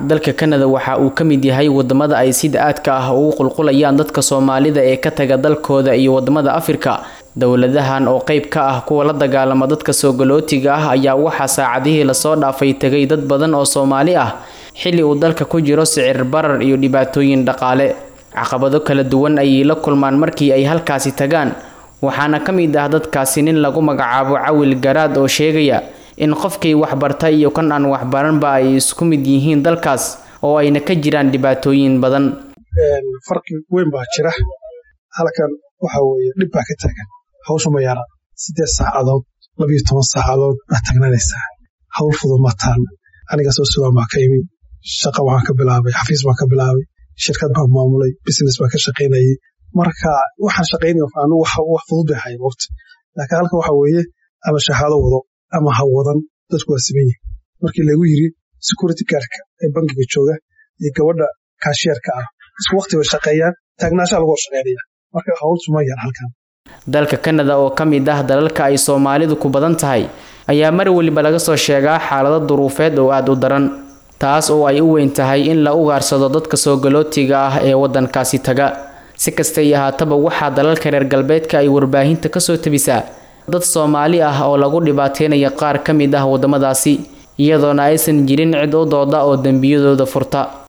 dalka kanada waxa uu ka mid yahay wadamada ay sida aadka ah ugu qulqulayaan dadka soomaalida ee ka taga dalkooda iyo wadamada afrika dowladahan oo qeyb ka ah kuwa la dagaalama dadka soogolootiga ah ayaa waxaa saacadihii lasoo dhaafay tegay dad badan oo soomaali ah xilli uu dalka ku jiro sicir barar iyo dhibaatooyin dhaqaale caqabado kala duwan ayay la kulmaan markii ay halkaasi tagaan waxaana ka mid ah dadkaasi nin lagu magacaabo cawil garaad oo sheegaya in qofkii waxbarta iyo kan aan waxbaranba ay isku mid yihiin dalkaas oo ayna ka jiraan dhibaatooyin badan farqi weyn baa jira halkan waxa weeye dhib baa ka taagan hawsha ma yara siddeed saacadood labiyo toban saacadood baad tagnanaysaa hawl fudud ma taalla aniga soo sugaan baa ka imi shaqa waxaan ka bilaabay xafiis baan ka bilaabay shirkad baan maamulay business baan ka shaqaynayay marka waxaan shaqaynaya anu wax fudud bay ahayn waqti laakiin halkan waxa weeye ama shahaado wado ama ha wadan dadku waa siman yihin markii lagu yiri security guardka ee bankiga jooga iyo gabadha kaashiyarka ah isku waqti bay shaqeeyaan taagnaashaa lagu horshaqeynaya marka hawltu ma yar halkan dalka kanada oo ka mid ah dalalka ay soomaalidu ku badan tahay ayaa mar weliba laga soo sheegaa xaalado duruufeed oo aada u daran taas oo ay u weyn tahay in la ugaarsado dadka soogolootiga ah ee waddankaasi taga si kastay ahaataba waxaa dalalka reer galbeedka ay warbaahinta kasoo tabisaa dad soomaali ah oo lagu dhibaateynayo qaar ka mid ah waddamadaasi iyadoona aysan jirin cid u dooda oo dembiyadooda furta